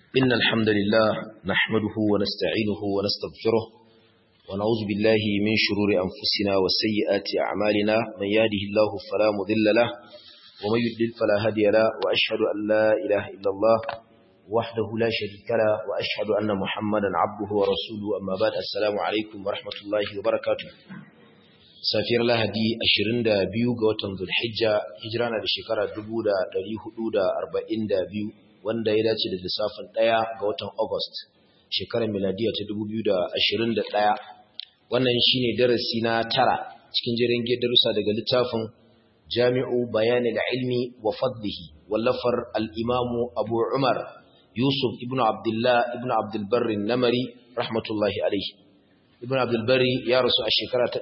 إن الحمد لله نحمده ونستعينه ونستغفره ونعوذ بالله من شرور أنفسنا وسيئات أعمالنا من يهده الله فلا مضل له ومن يضلل فلا هادي له وأشهد أن لا إله إلا الله وحده لا شريك له وأشهد أن محمدا عبده ورسوله أما بعد السلام عليكم ورحمة الله وبركاته safiyar lahadi 22 ga watan zulhijja hijira na da shekara 1442 wanda ya dace da lissafin 1 ga watan august shekarar miladiya ta 2021 wannan shine darasi na tara cikin jirin darussa daga littafin jami'u bayanin ilmi wa fadlihi wallafar al'imamu abu umar yusuf ibn abdullah ibn abdulbarri namari rahmatullahi alaihi ibn abdulbari ya rasu a shekara ta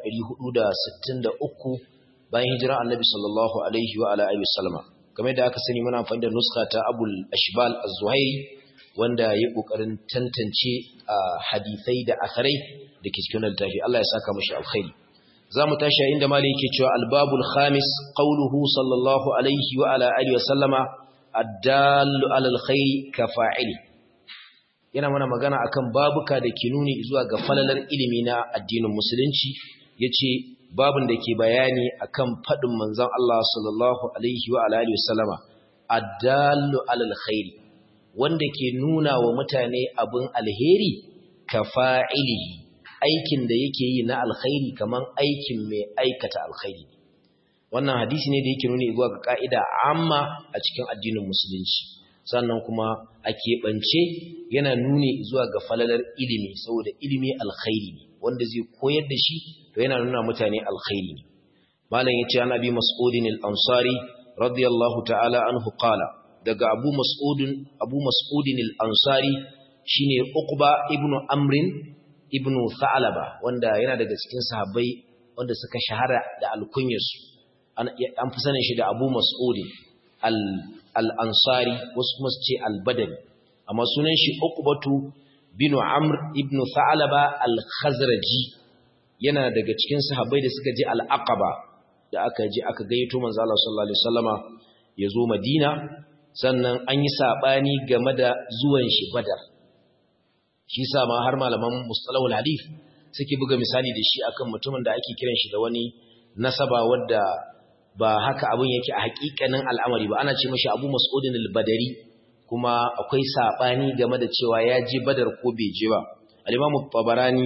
463 bayan hijira annabi sallallahu alaihi wa ala alihi wasallama kamar da aka sani muna amfani da nuska ta abul ashbal az-zuhairi wanda ya kokarin tantance hadisai da akharai da ke cikin littafi Allah ya saka mashi alkhairi zamu tashi inda mali yake cewa albabul khamis qawluhu sallallahu alaihi wa ala alihi wasallama ad-dallu ala alkhairi ka fa'ili yana mana magana akan babuka da ke nuni zuwa ga falalar ilimi na addinin musulunci yace babun da ke bayani akan fadin manzon Allah sallallahu alaihi wa alihi wasallama addallu alal khairi wanda ke nuna wa mutane abin alheri ka fa'ilihi aikin da yake yi na alkhairi kaman aikin mai aikata alkhairi wannan hadisi ne da yake nuni zuwa ga ka'ida amma a cikin addinin musulunci sannan kuma a keɓance yana nuni zuwa ga falalar ilimi saboda ilimi alkhairi ne wanda zai koyar da shi to yana nuna mutane alkhairi ne malam yace an abi mas'udin al-ansari radiyallahu ta'ala anhu qala daga abu mas'udin abu mas'udin al-ansari shine uqba ibn amrin ibn tha'laba wanda yana daga cikin sahabbai wanda suka shahara da alkunyarsu an fi sanin shi da abu mas'udin al'ansari wasu kuma su ce albadani amma sunan shi uqbatu bin amr ibn tha'laba al-khazraji yana daga cikin sahabbai da suka je al-aqaba da aka je aka gayyato manzo Allah sallallahu alaihi wasallama ya zo Madina sannan an yi sabani game da zuwan shi Badar shi sa ma har malaman mustalahul hadith suke buga misali da shi akan mutumin da ake kiran shi da wani nasaba wadda ba haka abin yake a hakikanin al'amari ba ana ce mashi abu mas'udin al-badari kuma akwai sabani game da cewa ya je badar ko bai je ba al-imamu tabarani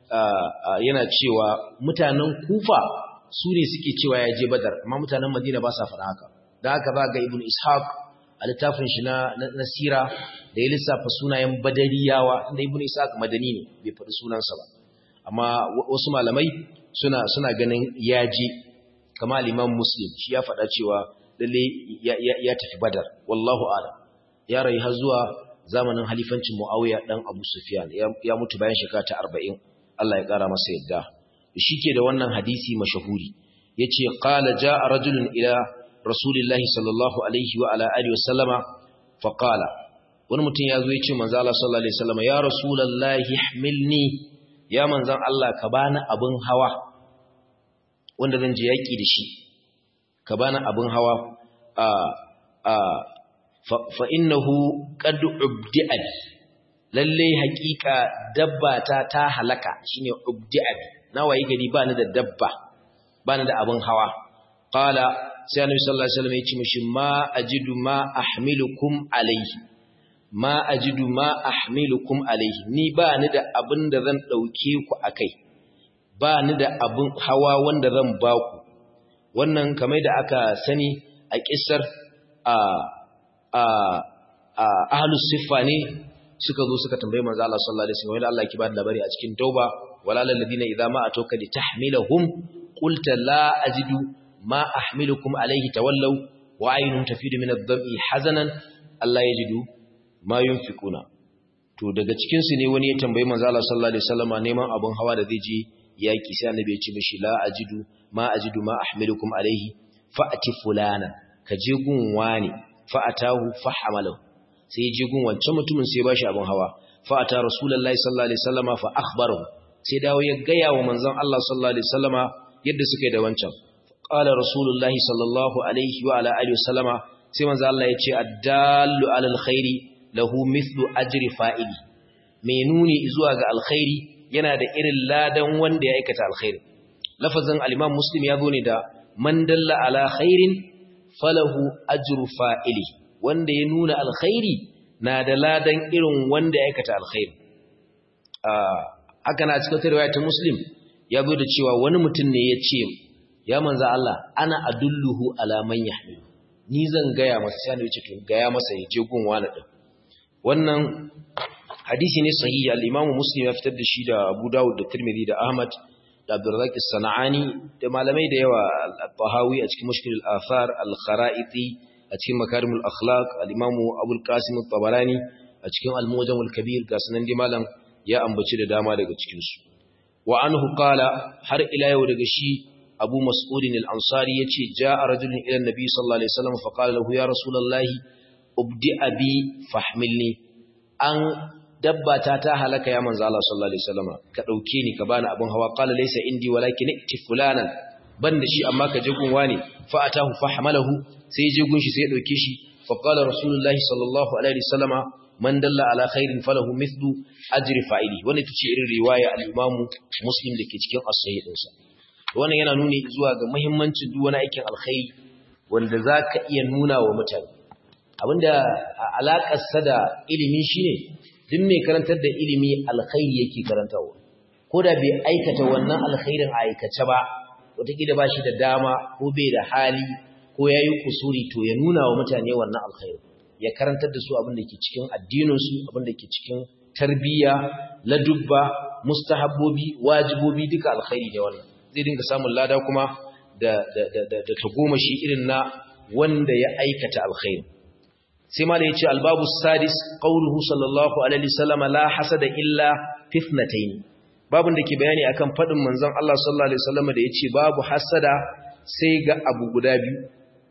yana cewa mutanen kufa su ne suke cewa ya je badar amma mutanen madina ba sa faɗa haka da haka ba ga ibn ishaq a littafin shi na nasira da ya lissafa sunayen badariyawa inda ibn ishaq madani ne bai faɗi sunansa ba amma wasu malamai suna suna ganin ya je kama al-Imam Muslim shi ya faɗa cewa lalle ya tafi Badar wallahu a'lam ya rayu har zuwa zamanin halifancin Muawiya dan Abu Sufyan ya mutu bayan shekara ta 40 Allah ya kara masa yadda shike da wannan hadisi mashahuri yace qala jaa rajulun ila rasulillahi sallallahu alaihi wa ala alihi wasallama fa qala wani mutum ya zo ya ce manzo Allah sallallahu alaihi wasallama ya rasulullahi ihmilni ya manzon Allah ka bani abin hawa wanda zan je yaƙi da shi ka bani abin hawa a a fa innahu qad ubdi'a lalle haƙiƙa dabba ta ta halaka shine ubdi'a na wayi gari ba ni da dabba ba ni da abin hawa qala sai annabi sallallahu alaihi wasallam ya ce mishi ma ajidu ma ahmilukum alayhi ma ajidu ma ahmilukum alayhi ni ba ni da abin da zan dauke ku akai ba ni da abin hawa wanda zan ba ku wannan kamar da aka sani a kisar a a a ahlus siffa ne suka zo suka tambaye manzo Allah sallallahu alaihi wasallam Allah ki ba da labari a cikin tauba walal ladina idza ma atoka li tahmilahum qulta la ajidu ma ahmilukum alayhi tawallaw wa aynun tafidu min ad-dam'i hazanan Allah yajidu ma yunfikuna to daga cikin su ne wani ya tambaye manzo Allah sallallahu alaihi wasallam neman abun hawa da zai je yaki sai annabi ya ce mishi la ajidu ma ajidu ma ahmilukum alaihi fa'ati fulana ka je gun wani fa'atahu fahamalahu sai ya je gun wancan mutumin sai ya bashi abin hawa fa'ata rasulullahi sallallahu alaihi wasallama fa akhbarahu sai dawo ya gaya wa manzon Allah sallallahu alaihi wasallama yadda suka yi da wancan qala rasulullahi sallallahu alaihi wa ala alihi wasallama sai manzon Allah ya ce addallu alal khairi lahu mithlu ajri fa'ili mai nuni zuwa ga alkhairi yana da irin ladan wanda ya aikata alkhairi lafazin al-Imam Muslim ya zo ne da man dalla ala khairin falahu ajru fa'ili wanda ya nuna alkhairi na da ladan irin wanda ya aikata alkhairi haka na cikin riwaya ta Muslim ya zo da cewa wani mutum ne ya ce ya manzo Allah ana adulluhu ala man yahmilu ni zan gaya masa sai ne ce to gaya masa ya je gun wani din wannan hadisi ne sahihi al-Imam Muslim ya fitar da shi da Abu Dawud da Tirmidhi da Ahmad da Abdurrazzaq as-Sana'ani da malamai da yawa al-Tahawi a cikin Mushkil al-Athar al-Kharaiti a cikin Makarim al-Akhlaq al-Imam Abu al-Qasim at-Tabarani a cikin Al-Mujam al-Kabir ga sanan dai malam ya ambaci da dama daga cikin su wa anhu qala har ila yau daga shi Abu Mas'ud al-Ansari yace ja'a rajulun ila an-nabi sallallahu alaihi wasallam fa qala lahu ya rasulullahi ubdi abi fahmilni an dabba ta ta halaka ya manzo Allah sallallahu alaihi wasallam ka dauke ni ka bani abin hawa qala laysa indi walakin ikti fulanan banda shi amma ka je gunwa ne fa atahu fahmalahu sai je gun shi sai ya dauke shi fa qala rasulullahi sallallahu alaihi wasallama man dalla ala khairin falahu mithlu ajri fa'ili wannan tace irin riwaya al-Imam Muslim dake cikin as-sahih dinsa wannan yana nuni zuwa ga muhimmancin duk wani aikin alkhairi wanda zaka iya nuna wa mutane abinda alakar sa da ilimi shine duk mai karantar da ilimi alkhairi yake karantawa ko da bai aikata wannan alkhairin a aikace ba wataƙila ba shi da dama ko bai da hali ko ya yi kusuri to ya nuna wa mutane wannan alkhairin ya karantar da su abin da ke cikin addininsu abin da ke cikin tarbiyya ladubba mustahabbobi wajibobi duka alkhairi ne wannan zai dinga samun lada kuma da da da da, da tagomashi irin na wanda ya aikata alkhairi sai ma da yace albabu sadis qauluhu sallallahu alaihi wasallam la hasada illa fitnatayn babun da ke bayani akan fadin manzon Allah sallallahu alaihi wasallam da yace babu hasada sai ga abu guda biyu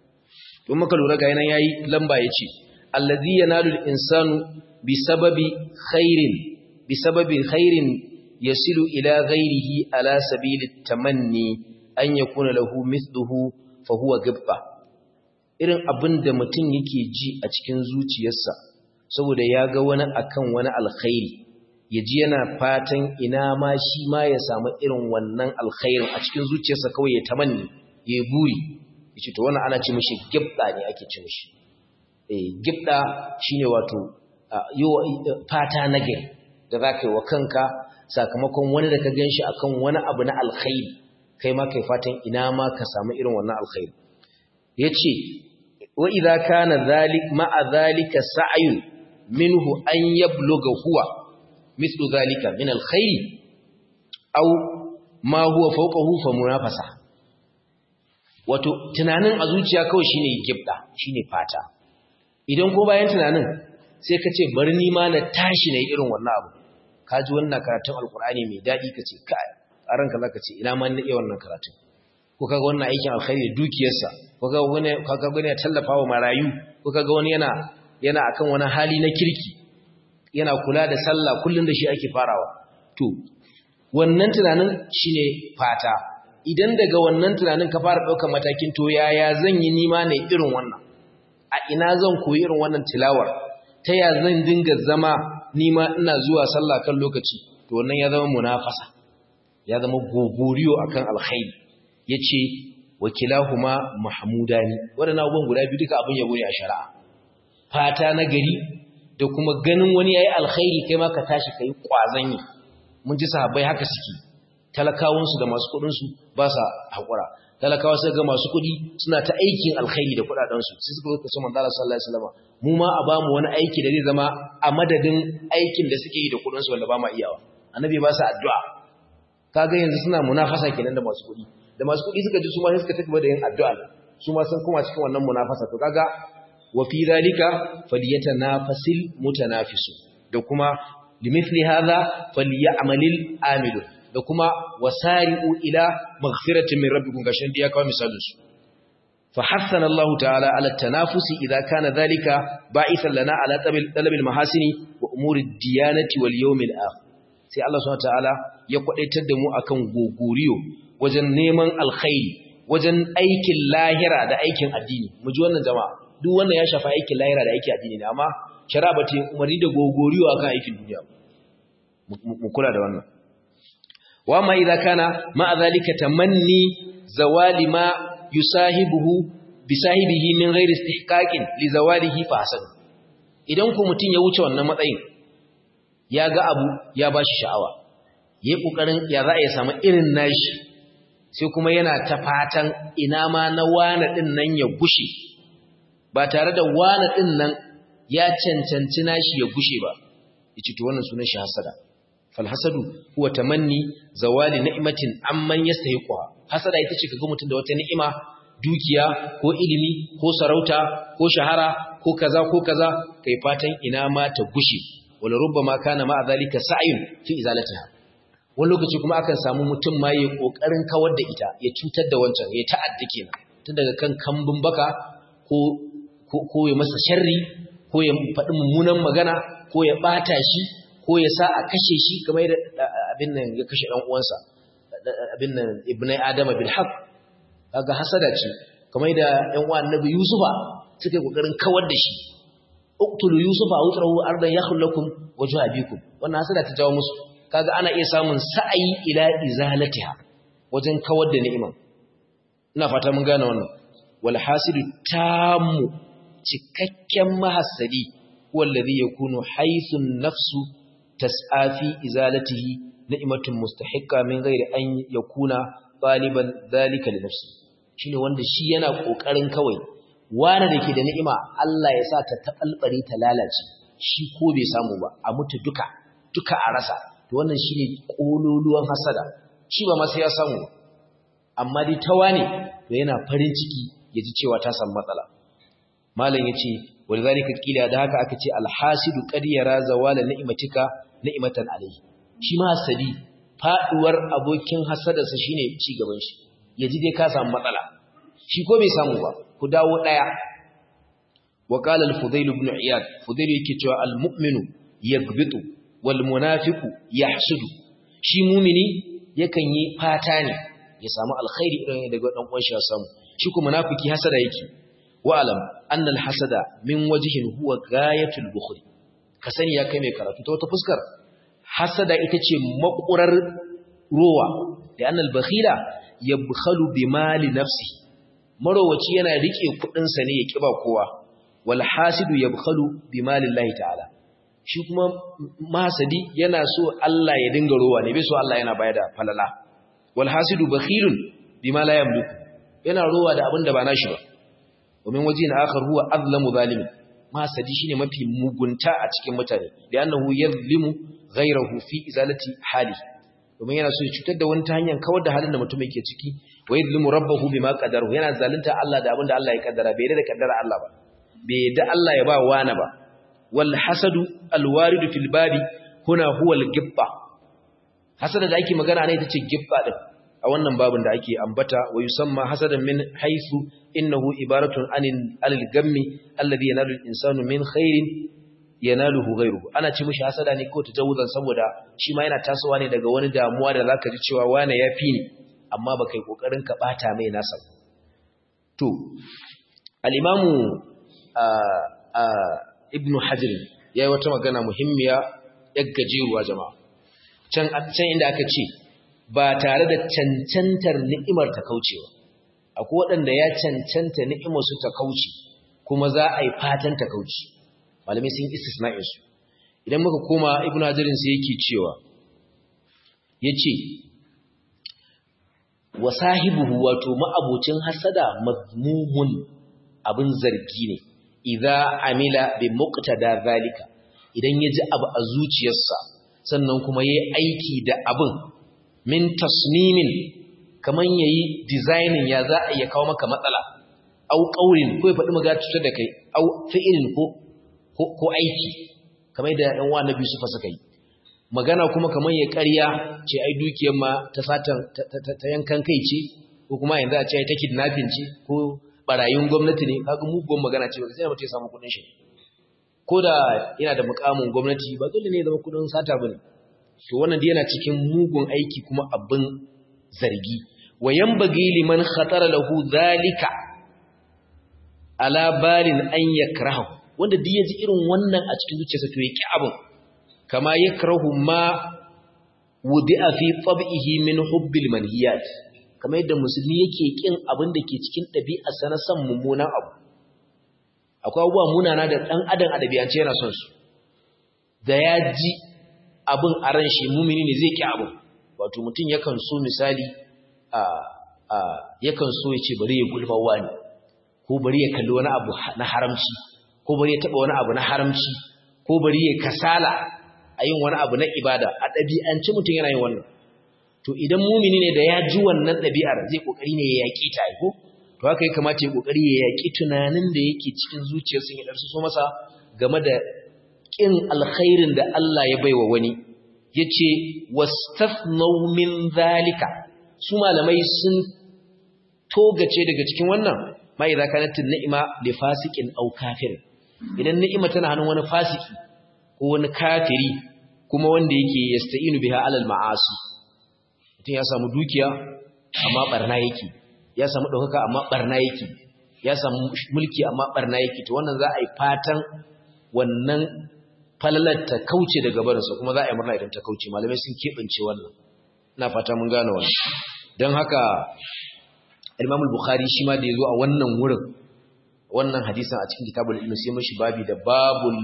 don maka lura ga yana yayi lamba yace allazi yanalu al-insanu bisababi khairin bisababi khairin yasilu ila ghairihi ala sabili tamanni an yakuna lahu mithluhu fa huwa gibba irin abin da mutum yake ji a cikin zuciyarsa saboda ya ga wani akan wani alkhairi ya ji yana fatan ina ma shi ma ya samu irin wannan alkhairin a cikin zuciyarsa kawai ya tamanni ya yi buri ya ce to wannan ana ce mishi gibda ne ake ce mishi eh gibda shine wato fata na gari da za ka yi wa kanka sakamakon wani da ka gan shi akan wani abu na alkhairi kai ma kai fatan ina ma ka samu irin wannan alkhairi ya ce wa idza kana zalik ma'a zalika sa'yun minhu an yabluga huwa mithlu zalika min alkhairi aw ma huwa fawqahu fa munafasa wato tunanin a zuciya kawai shine gibda shine fata idan ko bayan tunanin sai ka ce bari ni ma na tashi na irin wannan abu ka ji wannan karatun alkur'ani mai daɗi ka ce kai a ranka za ka ce ina ma na iya wannan karatun ko kaga wannan aikin alkhairi da dukiyarsa ko kaga wani kaga wani ya tallafa wa marayu ko kaga wani yana yana akan wani hali na kirki yana kula da sallah kullun da shi ake farawa to wannan tunanin shine fata idan daga wannan tunanin ka fara ɗaukar matakin to yaya zan yi nima ne irin wannan a ina zan koyi irin wannan tilawar ta ya zan dinga zama nima ina zuwa sallah kan lokaci to wannan ya zama munafasa ya zama gogoriyo akan alkhairi yace wakilahuma mahmudani wadannan abubuwan guda biyu duka abin yabo ne a shari'a fata na gari da kuma ganin wani yayi alkhairi kai ma ka tashi kai kwazan yi mun ji sahabbai haka suke talakawun su da masu kudin su ba sa hakura talakawa sai ga masu kudi suna ta aikin alkhairi da kudaden su sai suka zo su manzo Allah sallallahu alaihi wasallam mu ma a bamu wani aiki da zai zama a madadin aikin da suke yi da kudin su wanda ba ma iyawa annabi ba sa addu'a kaga yanzu suna munafasa kenan da masu kudi da masu kudi suka ji su ma suka tafi da yin addu'a su ma sun kuma cikin wannan munafasa to kaga wa fi zalika falyatanafasil mutanafisu da kuma limithli hadha falyamalil amilun da kuma wasari'u ila maghfiratin min rabbikum gashin da ya kawo misalin su fa hassana Allah ta'ala ala tanafusi idza kana dhalika ba'ithan lana ala talabil mahasini wa umuri diyanati wal yawmil akhir sai Allah subhanahu ta'ala ya kwadaitar da mu akan gogoriyo wajen neman alkhairi wajen aikin lahira da aikin addini mu ji wannan jama'a duk wannan ya shafa aikin lahira da aikin addini ne amma shari'a ba ta yi umarni da gogoriyo akan aikin duniya mu kula da wannan wa ma idza kana ma zalika tamanni zawali ma yusahibuhu bisahibihi min ghairi istihqaqin li zawalihi fa hasan idan ku mutun ya wuce wannan matsayin ya ga abu ya bashi sha'awa yayi kokarin ya za a ya samu irin nashi sai kuma yana ta fatan ina ma na wana din nan ya gushe ba tare da wana din nan ya cancanci nashi ya gushe ba yace to wannan sunan shi hasada fal hasadu huwa tamanni zawali ni'matin amman yastahiqha hasada ita ce kaga mutun da wata ni'ima dukiya ko ilimi ko sarauta ko shahara ko kaza ko kaza kai fatan ina ma ta gushe wala rubbama kana ma zalika sa'yun fi izalatiha wani lokaci kuma akan samu mutum ma yayi kokarin kawar da ita ya cutar da wancan ya ta'adda kenan tun daga kan kambun baka ko ko ya masa sharri ko ya faɗi mummunan magana ko ya ɓata shi ko ya sa a kashe shi kamar yadda abin nan ya kashe ɗan uwansa abin nan ibnai adama bil haq kaga hasada ce kamar yadda ɗan uwan annabi yusufa suka yi kokarin kawar da shi uqtulu yusufa aw trahu ardan yakhlu lakum wajhu abikum wannan hasada ta jawo musu kaga ana iya samun sa'ayi ila izalatiha wajen kawar da ni'iman ina fata mun gane wannan wal hasidu tammu cikakken mahassadi wallazi yakunu haythun nafsu tas'a fi izalatihi ni'matun mustahiqqa min ghairi an yakuna taliban zalika li nafsi shine wanda shi yana kokarin kawai wani dake da ni'ima Allah ya sa ta tabalbare ta lalace shi ko bai samu ba a mutu duka duka a rasa to wannan shine kololuwan hasada shi ba ma sai ya samu amma dai tawane to yana farin ciki yaji cewa ta samu matsala malam yace walzalika kila da haka aka ce alhasidu qad yara zawala ni'matika ni'matan alayhi shi ma hasadi faduwar abokin hasadarsa shine ci gaban shi yaji dai ka samu matsala shi ko bai samu ba ku dawo daya wa qala al-fudayl ibn iyad fudayl yake cewa al-mu'minu yaghbitu wal munafiqu yahsudu shi mumini yakan yi fata ne ya samu alkhairi irin daga dan uwan shi ya samu shi kuma munafiki hasada yake wa'alam annal hasada min wajihin huwa gayatul bukhri ka sani ya kai mai karatu ta wata fuskar hasada ita ce makurar rowa da annal bakhila yabkhalu bi mali nafsi marowaci yana rike kudin sa ne ya kiba kowa wal hasidu yabkhalu bi mali Allah ta'ala shi kuma mahasadi yana so Allah ya dinga rowa ne bai so Allah yana bayar da falala wal hasidu bakhilun bima la yamliku yana rowa da abin da ba nashi ba ومن وجه آخر هو أظلم ظالم ما سدي shine mafi mugunta a cikin mutane da annahu yazlimu ghayrahu fi izalati hali domin yana so ya cutar da wani ta hanyar kawar da halin da mutum yake ciki wa yazlimu rabbahu bima qadarahu yana zalunta Allah da abinda Allah ya kaddara bai da kaddara Allah ba bai da Allah ya ba wani ba wal hasadu al warid fil babi huna huwa al gibba hasada da ake magana ne ita ce gibba din a wannan babin da ake ambata wa yusamma hasadan min haythu innahu ibaratun anil alil gammi alladhi yanalu al-insanu min khairin yanaluhu ghayruhu ana ci mishi hasada ne ko tajawuzan saboda shi ma yana tasowa ne daga wani damuwa da zaka ji cewa wane yafi ni amma baka yi kokarin ka bata mai nasa to al-imamu ibn hajar yayi wata magana muhimmiya yaggajewa jama'a can can inda aka ce ba tare da cancantar ni'imar ta kaucewa akwai waɗanda ya cancanta ni'imar su ta kauce kuma za a yi fatan ta kauce malamai sun istisna'in su idan muka koma ibnu hajarin sai yake cewa yace wa sahibuhu wato ma'abocin hasada mazmumun abin zargi ne idza amila bi muqtada zalika idan yaji abu a zuciyarsa sannan kuma yayi aiki da abin min tasnimin kaman yayi designing ya za a iya kawo maka matsala au qaulin ko ya faɗi maga cutar da kai au fi'ilin ko ko aiki kamar da ɗan wa Nabi Yusuf suka yi magana kuma kaman ya ƙarya ce ai dukiyar ma ta satan ta yankan kai ce ko kuma yanzu a ce ta kidnapping ce ko barayin gwamnati ne kaga mugun magana ce ba sai mutum ya samu kuɗin shi ko da yana da mukamin gwamnati ba dole ne ya zama kuɗin sata bane to wannan yana cikin mugun aiki kuma abin zargi wa yanbaghi liman khatara lahu zalika ala balin an yakrahu wanda duk ya ji irin wannan a cikin zuciyarsa to ya ki abin kama yakrahu ma wudi'a fi tab'ihi min hubbil manhiyat kamar yadda musulmi yake kin abin da ke cikin ɗabi'arsa na san mummunan abu akwai abubuwa munana da ɗan adam a ɗabi'ance yana son su da ya ji abin a ran shi mumini ne zai ki abin wato mutum yakan so misali a a yakan so ya ce bari ya gulma wani ko bari ya kalli wani abu na haramci ko bari ya taɓa wani abu na haramci ko bari ya kasala a yin wani abu na ibada a ɗabi'ance mutum yana yin wannan to idan mumini ne da ya ji wannan ɗabi'ar zai ƙoƙari ne ya yaƙi ta ko to haka ya kamata ya ƙoƙari ya yaƙi tunanin da yake cikin zuciyarsa ya ɗarsu so masa game da ƙin alkhairin da Allah ya baiwa wani ya ce wastafnau min zalika su malamai sun togace daga cikin wannan ma idza kanat ni'ima li fasiqin aw kafir idan ni'ima tana hannun wani fasiki ko wani kafiri kuma wanda yake yasta'inu biha alal ma'asi mutum ya samu dukiya amma barna yake ya samu ɗaukaka amma barna yake ya samu mulki amma barna yake to wannan za a yi fatan wannan falalar ta kauce daga barinsa kuma za a yi murna idan ta kauce malamai sun keɓance wannan ina fata mun gane wannan don haka imam bukhari shi ma da ya zo a wannan wurin wannan hadisan a cikin kitabul ilmi sai mashi babi da babul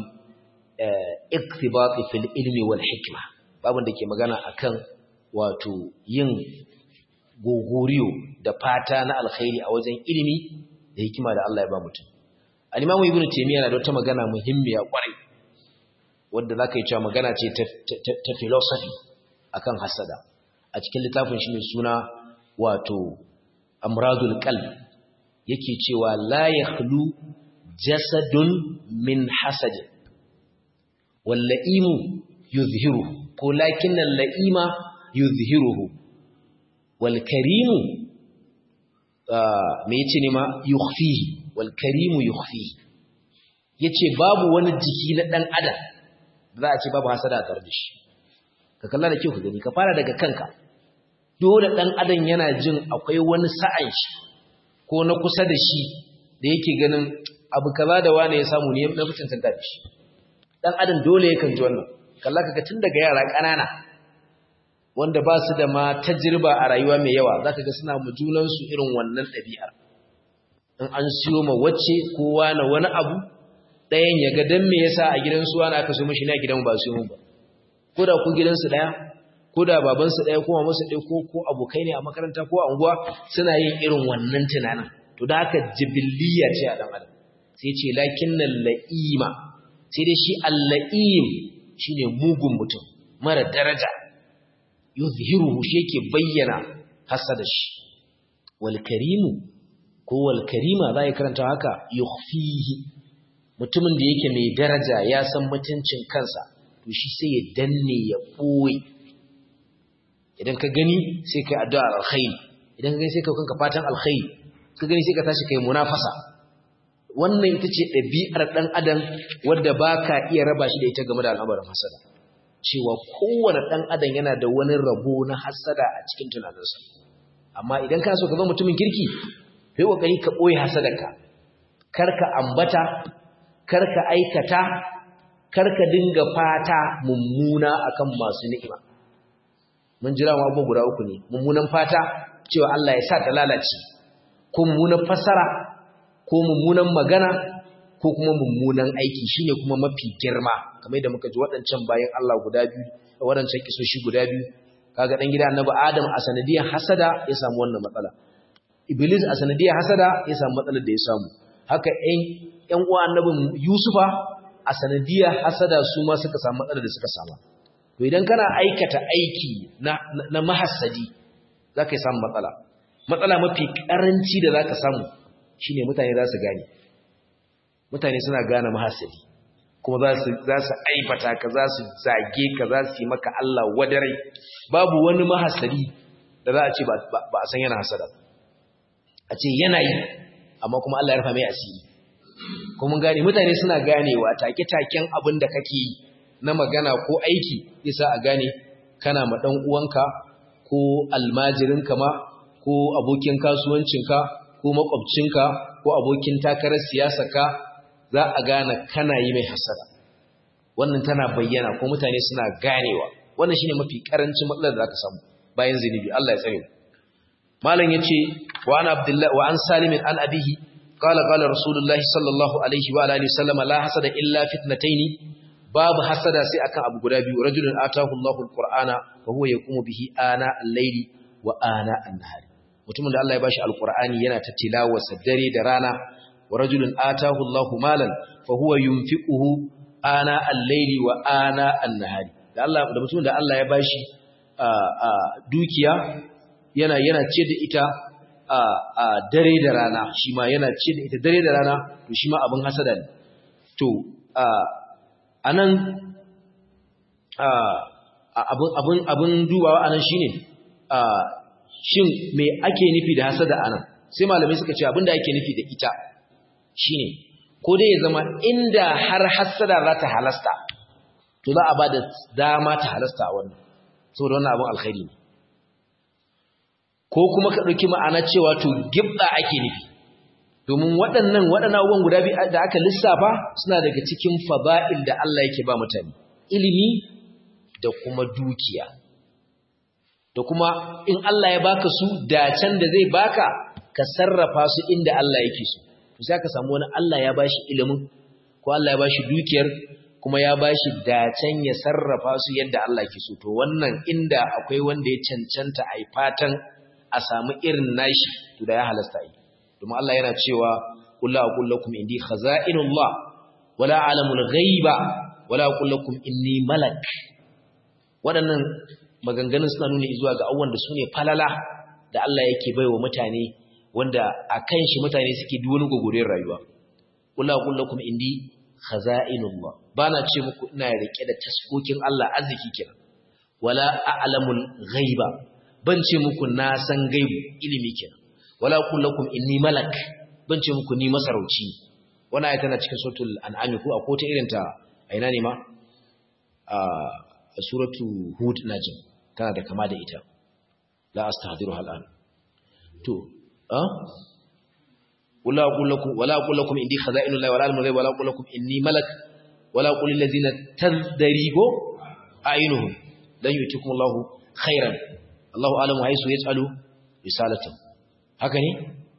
iktibati fil ilmi wal hikma babun da ke magana akan wato yin gogoriyo da fata na alkhairi a wajen ilimi da hikima da Allah ya ba mutum al-Imam Ibn Taymiyyah na da wata magana muhimmiya kwarai wanda zaka yi cewa magana ce ta philosophy akan hasada a cikin littafin shi mai suna wato Amradul Qalb yake cewa la yakhlu jasadun min hasad wal la'imu yuzhiru ko lakinnal la'ima yuzhiruhu wal karimu me yace ne ma yukhfihi wal karimu yukhfihi yace babu wani jiki na dan adam za a ce babu hasada tare da shi ka kalla da kyau ka gani ka fara daga kanka dole dan adam yana jin akwai wani sa'an shi ko na kusa da shi da yake ganin abu kaza da wani ya samu ne na fitin tanta da shi dan adam dole yakan ji wannan kalla kaga tun daga yara ƙanana wanda ba su da ma tajirba a rayuwa mai yawa za ka ga suna junansu irin wannan ɗabi'ar in an siyo ma wacce kowa na wani abu ɗayan ya ga don me yasa a gidansu wani aka so mashi na gidan ba su yi ba ko da ku gidansu ɗaya ko da babansu ɗaya ko mamansu ɗaya ko ko abokai ne a makaranta ko a unguwa suna yin irin wannan tunanin to da haka jibiliya ce a ɗan adam sai ce lakin nan la'ima sai dai shi alla'im shine mugun mutum mara daraja yuzhiruhu shi yake bayyana hasada shi wal karimu ko wal karima zai karanta haka yukhfihi mutumin da yake mai daraja ya san mutuncin kansa to shi sai ya danne ya boye idan ka gani sai kai addu'a alkhairi idan ka gani sai kai kanka fatan alkhairi ka gani sai ka tashi kai munafasa wannan ita ce ɗabi'ar ɗan adam wadda baka iya raba shi da ita game da al'amarin hasada cewa kowane ɗan adam yana da wani rabo na hasada a cikin tunaninsa amma idan kana so ka zama mutumin kirki kai kokari ka boye hasadarka kar ka ambata kar ka aikata kar ka dinga fata mummuna akan masu ni'ima mun jira mu abubuwa guda uku ne mummunan fata cewa Allah ya sa ta lalace ko mummunan fasara ko mummunan magana ko kuma mummunan aiki shine kuma mafi girma kamar da muka ji waɗancan bayan Allah guda biyu da waɗancan kisoshi guda biyu kaga dan gida annabi Adam a sanadiyar hasada ya samu wannan matsala Iblis a sanadiyar hasada ya samu matsalar da ya samu haka ɗan ƴan uwa annabin Yusufa a sanadiyar hasada su ma suka samu matsalar da suka samu to idan kana aikata aiki na na mahassadi zaka yi samu matsala matsala mafi karanci da zaka samu shine mutane za su gane mutane suna gane mahassadi kuma za su za su aibata ka za su zage ka za su yi maka Allah wadare babu wani mahassadi da za a ce ba a san yana hasada a ce yana yi amma kuma Allah ya rufa mai asiri kuma gane mutane suna ganewa take-taken abin da kake yi na magana ko aiki yasa a gane kana ma dan uwanka ko almajirinka ma ko abokin kasuwancinka ko makwabcinka ko abokin takarar siyasarka za a gane kana yi mai hasada wannan tana bayyana ko mutane suna ganewa wannan shine mafi karancin matsalar da zaka samu bayan zinubi Allah ya tsare mu malam yace wa an abdullah wa an salim an abihi qala qala rasulullah sallallahu alaihi wa alihi wasallam la hasada illa fitnatayn babu hasada sai akan abu guda biyu rajulun atahu Allahu alqur'ana wa huwa yaqumu bihi ana al-layli wa ana an-nahari mutumin da Allah ya bashi alqur'ani yana ta tilawarsa dare da rana wa rajulun atahu Allahu malan fa huwa yunfiquhu ana al-layli wa ana an-nahari da Allah da mutumin da Allah ya bashi dukiya yana yana ce da ita a dare da rana shi ma yana ce da ita dare da rana to shi ma abin hasada ne to anan abin abin dubawa anan shine shin me ake nufi da hasada anan sai malamai suka ce abin da ake nufi da ita shine ko dai ya zama inda har hasada za ta halasta to za a ba da dama ta halasta a wannan saboda wannan abin alkhairi ne ko kuma ka ɗauki ma'ana cewa to gibda ake nufi domin waɗannan waɗannan abubuwan guda biyu da aka lissafa suna daga cikin faba'il da Allah yake ba mutane ilimi da kuma dukiya da kuma in Allah ya baka su dacen da zai baka ka sarrafa su inda Allah yake so to sai ka samu wani Allah ya bashi ilimin ko Allah ya bashi dukiyar kuma ya bashi dacen ya sarrafa su yadda Allah ke so to wannan inda akwai wanda ya cancanta a yi fatan a samu irin nashi to da ya halasta yi domin Allah yana cewa kullu aqul lakum indi khaza'inullah wala alamul ghaiba wala aqul lakum inni malak waɗannan maganganun suna nuna zuwa ga abubuwan da su ne falala da Allah yake baiwa mutane wanda a kan shi mutane suke duk wani gogorin rayuwa kullu aqul lakum indi khaza'inullah bana ce muku ina rike da taskokin Allah arziki kenan wala a'lamul ghaiba ban ce muku na san gaibu ilimi kenan wala kullakum inni malak ban ce muku ni masarauci wannan ayata tana cikin suratul an'am ko a kota irin ta aina ne ma a suratu hud najm tana da kama da ita la astahdiruha al'an to a wala kullakum wala kullakum indi khaza'inullahi wala al-ghaib wala kullakum inni malak wala qul lil ladzina tadribu a'yunuhum lan yutikum Allahu khairan Allahu alamu haisu yas'alu risalatan haka ne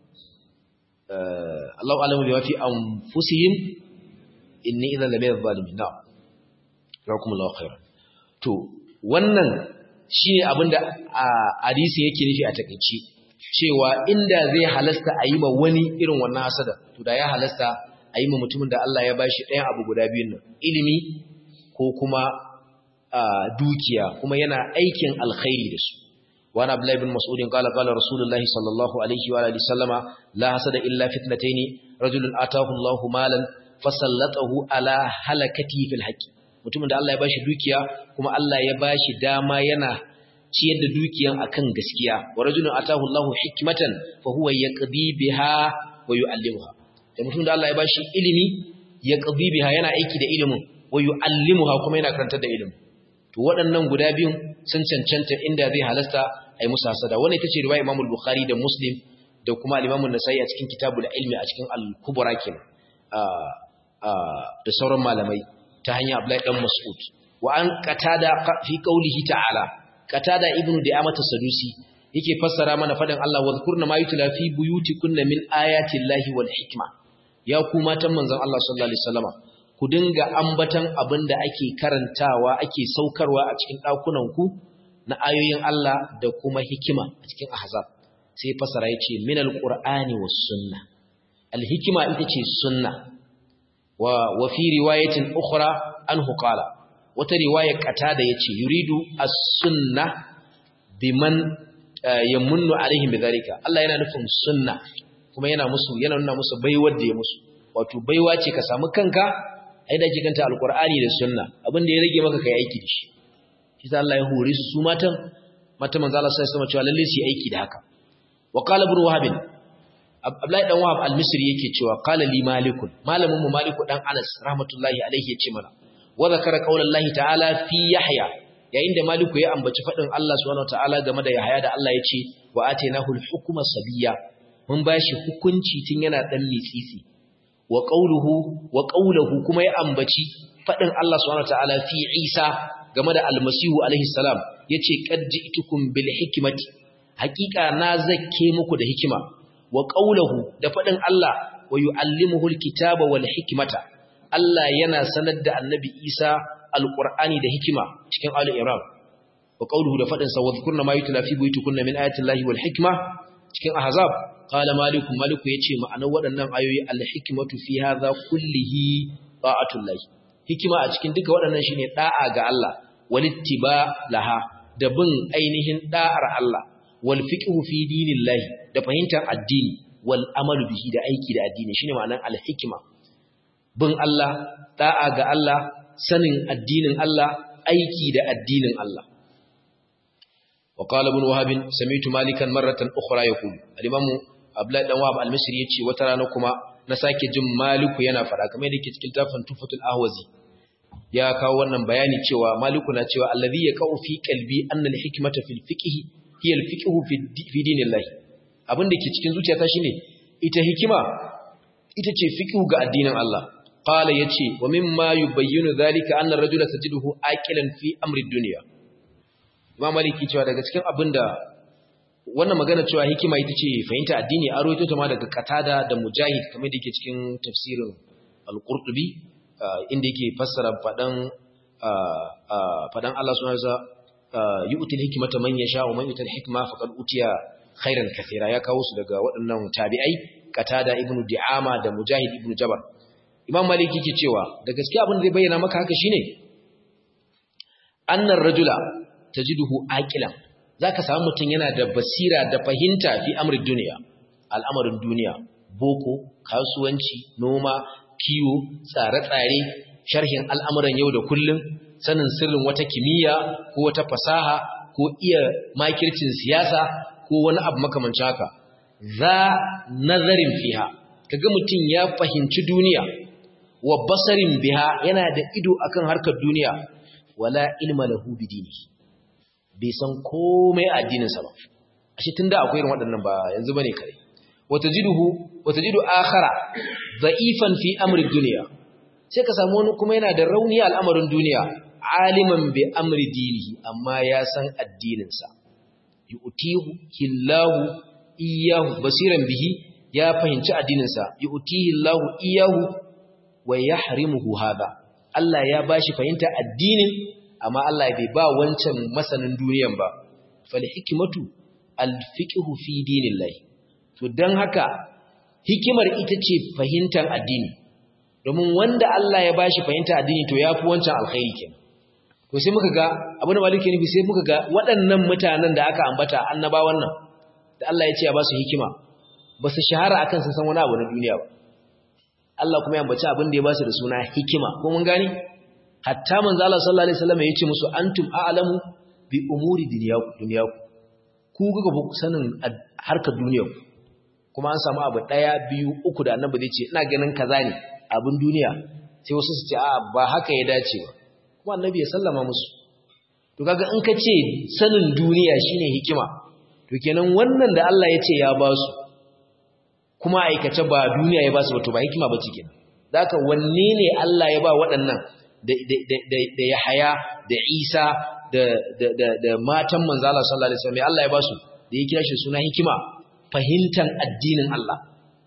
Allahu alamu bi wafi anfusihim inni idan la bayadh zalimin na jazakumullahu khairan to wannan shine abinda hadisi yake nufi a takeici cewa inda zai halasta a yi ma wani irin wannan hasada to da ya halasta a yi ma mutumin da Allah ya bashi ɗayan abu guda biyun nan ilimi ko kuma dukiya kuma yana aikin alkhairi da su وعن عبد الله بن مسعود قال قال رسول الله صلى الله عليه وآله وسلم لا حسد إلا فتنتين رجل آتاه الله مالا فسلطه على هلكته في الحق mutumin da Allah ya bashi dukiya kuma Allah ya bashi dama yana ciyar da dukiyan akan gaskiya wa rajulun atahu Allahu hikmatan fa huwa yaqdi biha wa yu'allimuha da mutumin da Allah ya bashi ilimi yaqdi biha yana aiki da ilimin wa yu'allimuha kuma yana karantar da ilimin to waɗannan guda biyun sun cancanta inda zai halasta a yi musu hasada wannan ita ce riwaya Imam Bukhari da Muslim da kuma Imam An-Nasa'i a cikin Kitabul Ilmi a cikin Al-Kubra kenan da sauran malamai ta hanyar Abdullahi dan Mas'ud wa an qatada fi qawlihi ta'ala qatada ibnu Da'amah Sadusi yake fassara mana faɗin Allah wa zkurna ma yutla fi buyutikunna min ayati Allahi wal hikma ya ku matan manzon Allah sallallahu alaihi wasallama ku dinga ambatan abinda ake karantawa ake saukarwa a cikin ɗakunan ku na ayoyin Allah da kuma hikima a cikin ahzab sai fasara yace min alqur'ani was sunna alhikima ita ce sunna wa wa fi riwayatin ukhra anhu qala wata riwaya qatada yace yuridu as-sunna biman yamunnu alaihim bidhalika Allah yana nufin sunna kuma yana musu yana nuna musu baiwar da ya musu wato baiwa ce ka samu kanka ai da kikanta alqur'ani da sunna abin da ya rage maka kai aiki da shi shi ta Allah ya hore su su matan mata manzo Allah sai sama cewa lalle su yi aiki da haka wa qala ibn wahab Abdullahi dan Wahab al-Misri yake cewa qala li malikun malamin mu maliku dan Anas rahmatullahi alaihi yace mana wa zakara qaulallahi ta'ala fi yahya yayin da maliku ya ambaci fadin Allah subhanahu wataala game da yahya da Allah yace wa atainahu al-hukma sabiyya mun bashi hukunci tun yana dan mitsitsi wa qawluhu wa qawluhu kuma ya ambaci fadin Allah subhanahu wataala fi Isa game da almasihu alaihi salam yace qad ji'tukum bil hikmati haqiqa na zakke muku da hikima wa qawluhu da fadin Allah wa yu'allimuhu alkitaba wal hikmata Allah yana sanar da annabi Isa alqur'ani da hikima cikin al-Imran wa qawluhu da fadin sa wa dhkurna ma yutla fi buyutikunna min ayati llahi wal hikma cikin ahzab qala maliku maliku yace ma'anar waɗannan ayoyi al-hikmatu fi hadha kullihi ta'atullah hikima a cikin duka waɗannan shine da'a ga Allah walittiba laha da bin ainihin da'ar Allah wal fiqhu fi dinillahi da fahimtar addini wal amalu bihi da aiki da addini shine ma'anar al-hikma bin Allah da'a ga Allah sanin addinin Allah aiki da addinin Allah وقال ابن وهب سمعت مالكا مرة أخرى يقول الإمام أبلا دان وهب المصري يتي وترانا كما نساكي جم مالك yana fada kamar yadda ke cikin tafin tufatul ahwazi ya kawo wannan bayani cewa maliku na cewa allazi yaqau fi qalbi anna al-hikmata fil fiqh hiya al-fiqh fi dinillah abin da ke cikin zuciyata shine ita hikima ita ce fiqh ga addinin Allah qala yace wa mimma yubayyinu dhalika anna ar-rajula tajiduhu aqilan fi amri ad-dunya Imam Maliki cewa daga cikin abinda wannan magana cewa hikima ita ce fahimta addini a rawaito ta ma daga Qatada da Mujahid kamar da yake cikin tafsirin Al-Qurtubi inda yake fassara fadan fadan Allah subhanahu wa ta'ala yu'til hikmata man yasha wa man yu'til hikma faqad utiya khairan kathira ya kawo su daga waɗannan tabi'ai Qatada ibn Di'ama da Mujahid ibn Jabr Imam Maliki yake cewa da gaskiya abin da zai bayyana maka haka shine annar rajula tajiduhu aqilan zaka samu mutum yana da basira da fahimta fi amrin duniya al'amarin duniya boko kasuwanci noma kiwo tsare-tsare sharhin al'amuran yau da kullum sanin sirrin wata kimiyya ko wata fasaha ko iya makircin siyasa ko wani abu makamancin haka za nazarin fiha kaga mutum ya fahimci duniya wa basarin biha yana da ido akan harkar duniya wala ilma lahu bidinihi bai san komai addininsa ba ashe tunda akwai irin waɗannan ba yanzu bane kare watajiduhu watajidu akhara dha'ifan fi amri dunya sai ka samu wani kuma yana da rauni al'amarin duniya aliman bi amri dinihi amma ya san addininsa yu'tihu hillahu iyyahu basiran bihi ya fahimci addininsa yu'tihi hillahu iyyahu wa yahrimuhu hada Allah ya bashi fahimta addinin amma Allah bai ba wancan masanin duniyan ba fal hikmatu al fiqhu fi dinillahi to dan haka hikimar ita ce fahimtar addini domin wanda Allah ya bashi fahimtar addini to yafi wancan alkhairi kenan to sai muka ga abin da maliki ne sai muka ga waɗannan mutanen da aka ambata annabawan nan da Allah ya ce ya ba su hikima ba su shahara akan sun san wani abu na duniya ba Allah kuma ya ambaci abin da ya ba su da suna hikima ko mun gani hatta manzo Allah sallallahu alaihi wasallam yace musu antum a'lamu bi umuri dunyaku dunyaku ku kuka bu sanin harkar duniyar kuma an samu abu daya biyu uku da annabi zai ce ina ganin kaza ne abin duniya sai wasu su ce a ba haka ya dace ba kuma annabi ya sallama musu to kaga in ka ce sanin duniya shine hikima to kenan wannan da Allah ya ce ya ba su kuma aikace ba duniya ya ba su ba to ba hikima ba ce kenan zaka wanne ne Allah ya ba waɗannan da Yahaya da Isa da matan manzala sallallahu alaihi wasallam Allah ya ba su da ya kira shi suna hikima fahimtar addinin Allah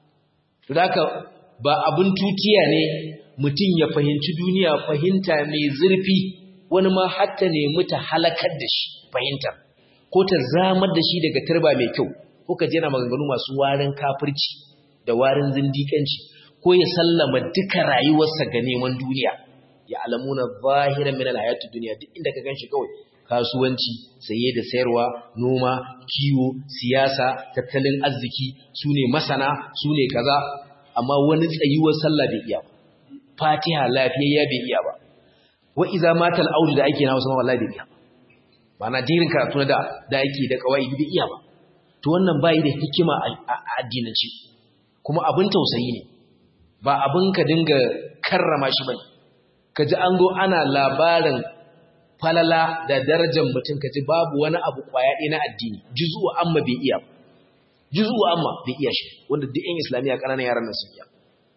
to haka ba abun tutiya ne mutum ya fahimci duniya fahimta mai zurfi wani ma hatta ne muta halakar da shi fahimtar ko ta zamar da shi daga turba mai kyau ko ka jira maganganu masu warin kafirci da warin zindikanci ko ya sallama duka rayuwarsa ga neman duniya ya alamuna zahiran min alhayatid dunya duk inda ka ganshi kawai kasuwanci saye da sayarwa noma kiwo siyasa tattalin arziki sune masana sune kaza amma wani tsayuwar sallah bai iya ba fatiha lafiyayya bai iya ba wa iza matal audu da ake na wasu wallahi bai iya ba mana dirin karatu na da da ake da kawai bai iya ba to wannan bai da hikima a addinanci kuma abin tausayi ne ba abin ka dinga karrama shi bane ka ji an zo ana labarin falala da darajar mutum ka ji babu wani abu kwaya ɗaya na addini juzu amma bai iya juzu amma bai iya shi wanda duk yan islamiyya ƙananan yaran nan sun iya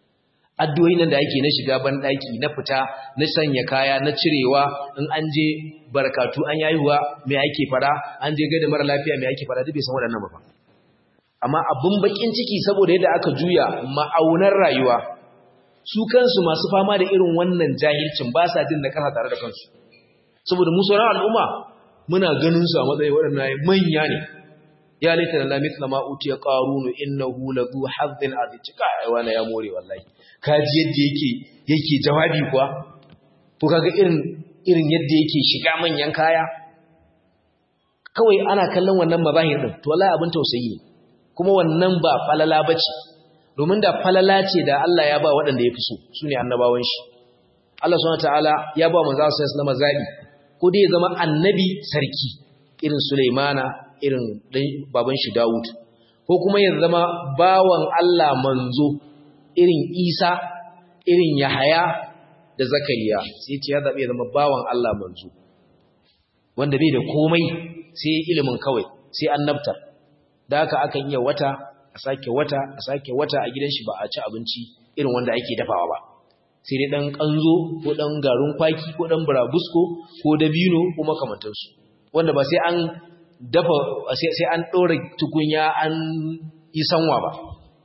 addu'o'in nan da ake na shiga ban daki na fita na sanya kaya na cirewa in an je barkatu an yayuwa me ake fara an je gaida mara lafiya me ake fara duk bai san waɗannan ba amma abun bakin ciki saboda yadda aka juya ma'aunar rayuwa su kansu masu fama da irin wannan jahilcin ba sa jin na kasa tare da kansu saboda mu sauran al'umma muna ganin su a matsayin waɗannan manya ne ya laita da lamit na ma'uti ya ƙarunu innahu la zu hazzin azici kai wani ya more wallahi kaji yadda yake yake jawabi kuwa ko kaga irin irin yadda yake shiga manyan kaya kawai ana kallon wannan mabahir din to wallahi abin tausayi ne kuma wannan ba falala bace domin da falala ce da Allah ya ba waɗanda ya fi so sune annabawan shi Allah subhanahu wataala ya ba manzo sallallahu alaihi wasallam zabi ko dai ya zama annabi sarki irin Sulaimana irin baban shi Dawud ko kuma ya zama bawan Allah manzo irin Isa irin Yahaya da Zakariya sai ce ya zabe ya zama bawan Allah manzo wanda bai da komai sai ilimin kawai sai annabta da haka akan iya wata a sake wata a sake wata a gidan shi ba a ci abinci irin wanda ake dafawa ba sai dai dan kanzo ko dan garin kwaki ko dan burabusko ko dabino ko makamantansu wanda ba sai an dafa sai an ɗora tukunya an yi sanwa ba.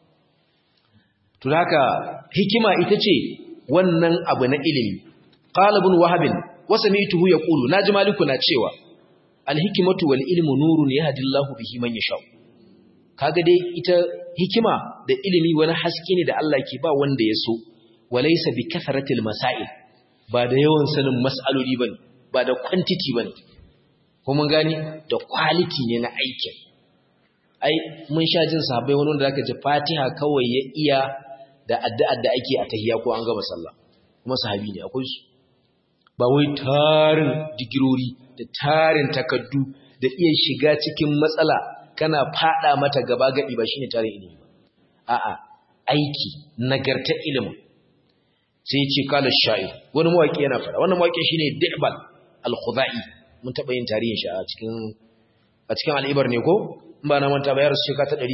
Tunaka hikima ita ce wannan abu na ilimi. Ƙalibin wahabin, wasa mai tuhu ya ƙulu, na ji maliku na cewa, alhikimatu wal ilmu nurun ya hadillahu bihi man ya sha'u. Kaga dai ita hikima da ilimi wani haske ne da Allah ke ba wanda ya so, walaisa bi kasaratil masail, ba da yawan sanin mas'aloli ba ne, ba da kwantiti ba ne. ko mun gani da quality ne na aikin ai mun sha jin sahabbai wani wanda zaka ji Fatiha kawai ya iya da addu'ar da ake a tahiyya ko an gama sallah kuma sahabi ne akwai su ba wai tarin digirori da tarin takaddu da iya shiga cikin matsala kana fada mata gaba gadi ba shine tarin ilimi ba a'a aiki nagarta ilimin sai ya ce kala sha'ir wani mawaki yana fara wannan mawaki shine Di'bal al-Khudai mun taɓa yin tarihin shi a cikin a cikin al'ibar ne ko in ba na manta bayar shekara ta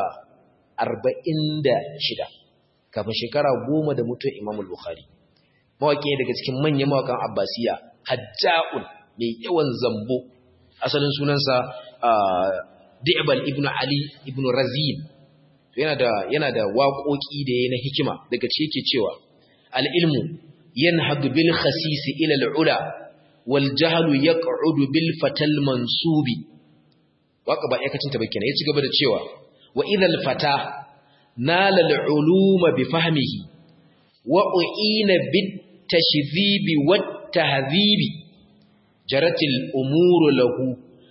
246 kafin shekara goma da mutuwar Imam al-Bukhari mawaƙi daga cikin manyan mawaƙan Abbasiya Hajja'un mai yawan zambo asalin sunansa Di'bal ibn Ali ibn Razin yana da yana da waƙoƙi da yayin hikima daga cikin yake cewa al-ilmu yanhadu bil khasis ila al-ula والجهل يقعد بالفتى المنسوب waka ba yakacin ta bakina yaci gaba da cewa wa idhal fata nala al-ulum bi fahmihi wa uina bit tashdhib wat tahdhib jarat al-umur lahu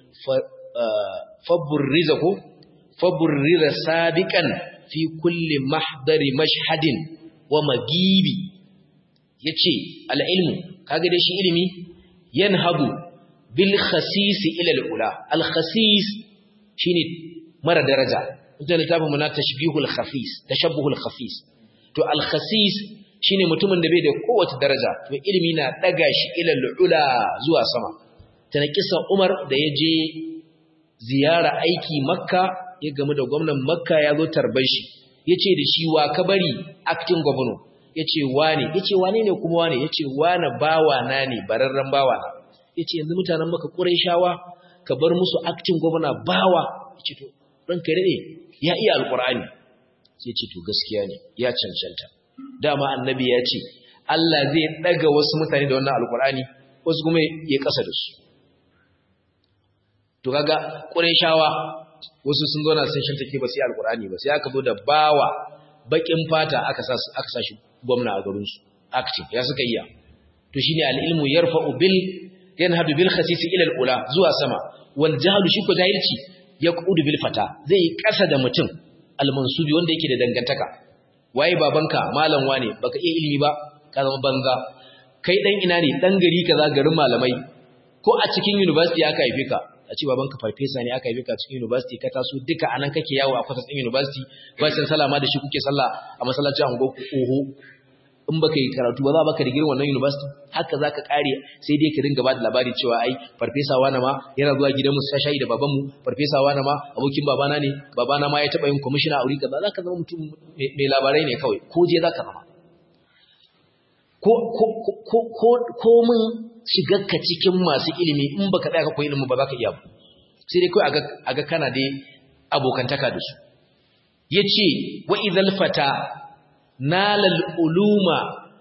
faburrizahu faburriza sabiqan fi kulli mahdari mashhadin wa magibi yace al-ilmu kaga da shi ilimi yanhadu bil khasis ila al ula al khasis shine mara daraja idan littafin mu na tashbihul khafis tashabbuhul khafis to al khasis shine mutumin da bai da kowace daraja to ilimi na daga shi ila al ula zuwa sama tana kisan Umar da ya je ziyara aiki Makka ya gamu da gwamnan Makka ya zo tarbar shi yace da shi wa ka bari acting governor yace wane yace wane ne kuma wane yace wane bawa na ne bararran bawa na yace yanzu mutanen maka Qurayshawa ka bar musu acting governor bawa yace to ranka dade ya iya alqur'ani sai yace to gaskiya ne ya cancanta dama annabi ya ce Allah zai daga wasu mutane da wannan alqur'ani wasu kuma ya kasa da su to kaga Qurayshawa wasu sun zo na sun shantake ba sai alqur'ani ba sai aka zo da bawa bakin fata aka sa aka sa shi gwamna a garin su active ya suka iya to shine al-ilmu yarfa'u bil yanhadu bil khasis ila al-ula zuwa sama wal jahlu shi ko jahilci yaqudu bil fata zai kasa da mutum al-mansubi wanda yake da dangantaka waye babanka malam wane baka iya ilimi ba ka zama banza kai dan ina ne dan gari kaza garin malamai ko a cikin university aka haife ka a ce babanka farfesa ne aka haife ka cikin university ka taso duka anan kake yawo a kwatas din university ba san salama da shi kuke sallah a masallacin ango oho in baka yi karatu ba za baka da girin wannan university haka zaka kare sai dai ka dinga ba da labari cewa ai farfesa wani ma yana zuwa gidan mu sai shayi da baban mu farfesa wani ma abokin babana ne babana ma ya taba yin commissioner a wuri kaza zaka zama mutum mai labarai ne kawai ko je zaka zama ko ko ko ko ko mun shigarka cikin masu ilimi in baka tsaya ka koyi ilimi ba za ka iya ba sai dai kawai a ga kana dai abokantaka da su ya ce wa idhal fata nalal uluma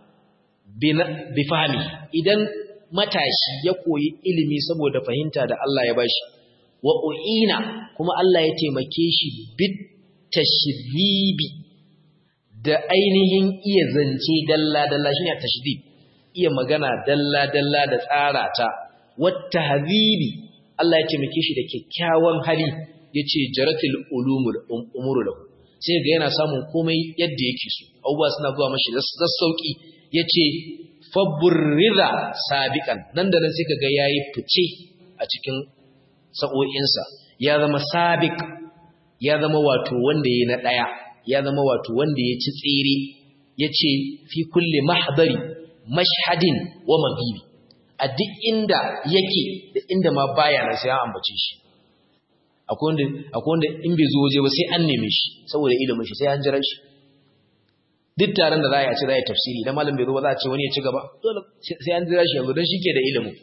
bi fahmi idan matashi ya koyi ilimi saboda fahimta da Allah ya bashi wa uina kuma Allah ya taimake shi bit tashribi da ainihin iya zance dalla dalla shine tashdid iya magana dalla dalla da tsara ta wata habibi Allah ya taimake shi da kyakkyawan hali yace jaratil ulumul umuru lahu sai ga yana samun komai yadda yake so abubuwa suna zuwa mashi da sauki yace faburriza sabiqan nan da nan sai kaga yayi fice a cikin sa'o'insa ya zama sabiq ya zama wato wanda yayi na daya ya zama wato wanda ya ci tsere yace fi kulli mahdari mashhadin wa maghibi a duk inda yake da inda ma baya nan sai an ambace shi akwai wanda akwai wanda in bai zo waje ba sai an neme shi saboda ilimin shi sai an jira shi duk taron da za a ce za a yi tafsiri idan malam bai zo ba za a ce wani ya ci gaba dole sai an jira shi yanzu don shi ke da ilimin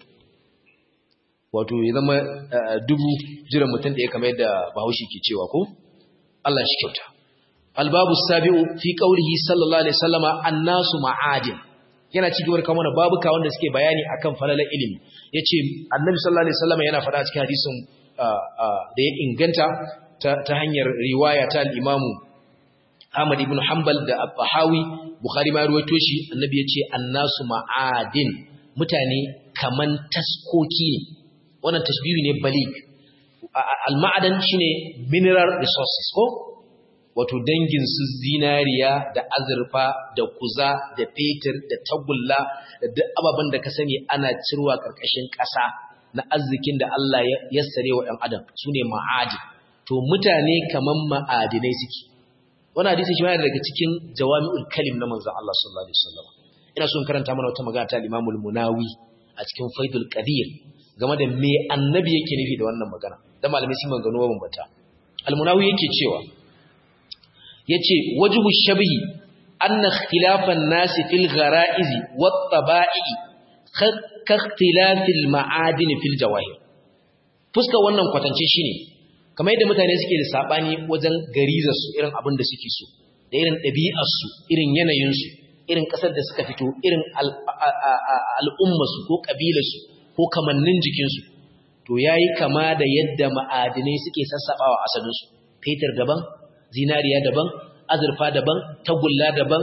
wato ya zama dubu jiran mutum da ya kamar yadda bahaushe ke cewa ko Allah shi kyauta albabu sabi'u fi qaulihi sallallahu alaihi wasallama annasu ma'adin yana cikin warka mana babuka wanda suke bayani akan falalar ilimi yace annabi sallallahu alaihi wasallama yana faɗa cikin hadisin da ya inganta ta hanyar riwaya ta al-imamu Ahmad ibn Hanbal da Al-Bahawi Bukhari ma ruwaito shi annabi yace annasu ma'adin mutane kaman taskoki ne wannan tashbihi ne balig al-ma'adan shine mineral resources ko wato dangin su zinariya da azurfa da kuza da fetur da tagulla da duk ababen da ka sani ana cirwa karkashin ƙasa na arzikin da Allah ya yassare wa ɗan adam sune ma'adin to mutane kaman ma'adinai suke wani hadisi shi ma daga cikin jawami'ul kalim na manzon Allah sallallahu alaihi wasallam ina so in karanta mana wata magana ta Imam munawi a cikin Faidul Qadir game da me annabi yake nufi da wannan magana da malamai sun magana wa bambata al-munawi yake cewa yace wajhu shabihi anna ikhtilafan nasi fil ghara'iz wat taba'i ka ikhtilafil ma'adin fil jawahir fuska wannan kwatance shine kamar yadda mutane suke da sabani wajen garizarsu irin abin da suke so da irin ɗabi'arsu irin yanayinsu irin ƙasar da suka fito irin al'ummarsu ko ƙabilarsu ko kamannin jikinsu to ya yi kama da yadda ma'adinai suke sassaɓa wa asalinsu fetur daban zinariya daban azurfa daban tagulla daban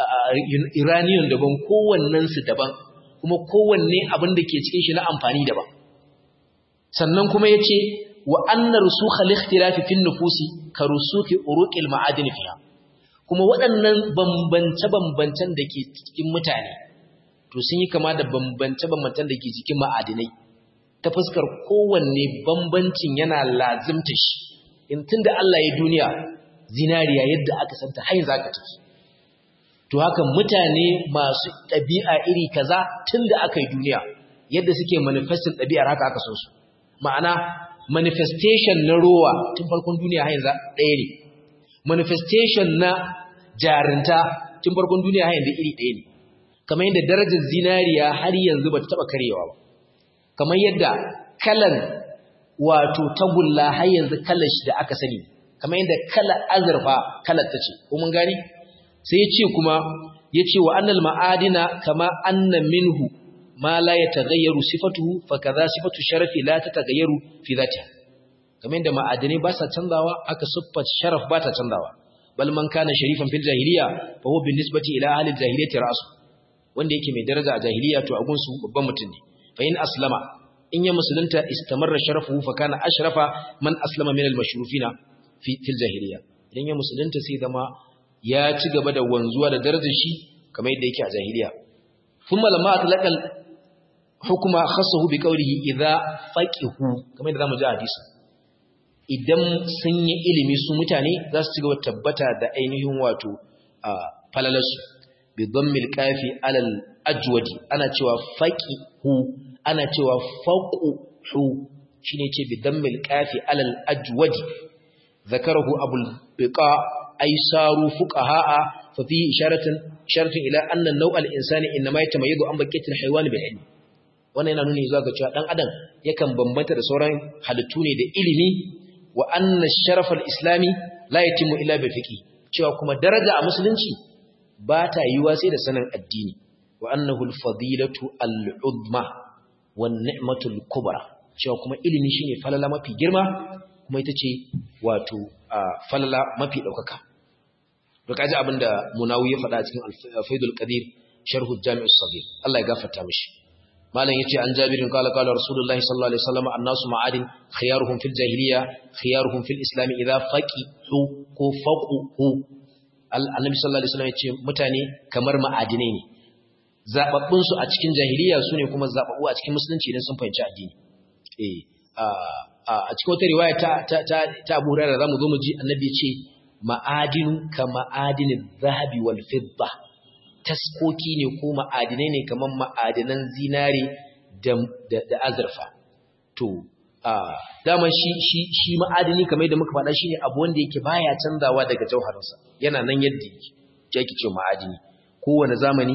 iraniyan daban kowannensu daban kuma kowanne abin da ke cikin shi na amfani daban sannan kuma ya ce wa anna rusukha al-ikhtilafi fi nufusi ka rusuki uruqil ma'adin fiha kuma waɗannan bambance-bambancen da ke cikin mutane to sun yi kama da bambance-bambancen da ke cikin ma'adinai ta fuskar kowanne bambancin yana lazimta shi in tunda Allah ya duniya zinariya yadda aka santa har zaka tafi to haka mutane masu ɗabi'a iri kaza tunda aka yi duniya yadda suke manifestin ɗabi'ar haka aka san su ma'ana manifestation na rowa tun farkon duniya har yanzu ɗaya ne manifestation na jarinta tun farkon duniya har yanzu iri ɗaya ne kamar yadda darajar zinariya har yanzu ba ta taɓa karewa ba kamar yadda kalan wato tagulla har yanzu kalar shi da aka sani kamar yadda kalar azurfa kalar ta ce ko mun gani sai ya ce kuma ya ce wa annal ma'adina kama anna minhu ma la yataghayyaru sifatuhu fa kaza sifatu sharafi la tatagayyaru fi dhatiha kamar da ma'adani ba sa canzawa aka siffat sharaf ba ta canzawa bal man kana sharifan fil jahiliya fa huwa bin nisbati ila ahli jahiliyyati ra'su wanda yake mai daraja a jahiliya to a gunsu babban mutum ne fa in aslama in ya musulunta istamarra sharafuhu fa kana ashrafa man aslama min al mashrufina fi fil jahiliya idan ya musulunta sai zama ya ci gaba da wanzuwa da darajar shi kamar yadda yake a jahiliya thumma lamma atlaqal hukuma khassahu bi qawlihi idza faqihu kamar yadda zamu ji hadisi idan sun yi ilimi su mutane za su ci gaba tabbata da ainihin wato falalarsu bi dhammil kafi alal ajwadi ana cewa faqihu ana cewa faquhu shine ce bi dhammil kafi alal ajwadi zakarahu abul biqa ay saru fuqaha fa fi isharatun isharatun ila anna naw'al insani inma yatamayyazu an baqiyatil haywan bil ilm wannan yana nuni zuwa ga cewa dan adam yakan bambanta da sauran halittu ne da ilimi wa anna sharaf al-islami la yatimu illa bi fiqi cewa kuma daraja a musulunci ba ta yiwa sai da sanin addini wa annahu al-fadilatu al-udma wan ni'matu al-kubra cewa kuma ilimi shine falala mafi girma kuma ita ce wato falala mafi daukaka to kaji abinda munawi ya faɗa cikin al-faidul qadir sharh al-jami' as-saghir Allah ya gafarta mishi malam yace an jabirin qala qala rasulullahi sallallahu alaihi wasallam annasu ma'adin khiyaruhum fil jahiliya khiyaruhum fil islam idha faqihu ko faquhu annabi sallallahu alaihi wasallam yace mutane kamar ma'adinai ne zababbun su a cikin jahiliya sune kuma zababbu a cikin musulunci idan sun fahimci addini eh a cikin wata riwaya ta ta ta Abu Hurairah zamu zo mu ji annabi yace ma'adinu ka ma'adinil zahabi wal fidda taskoki ne ko ma'adinai ne kamar ma'adinan zinare da azurfa to daman shi shi shi ma'adini kamar yadda muka faɗa shine abu wanda yake baya canzawa daga jauharinsa yana nan yadda yake yake ce ma'adini kowane zamani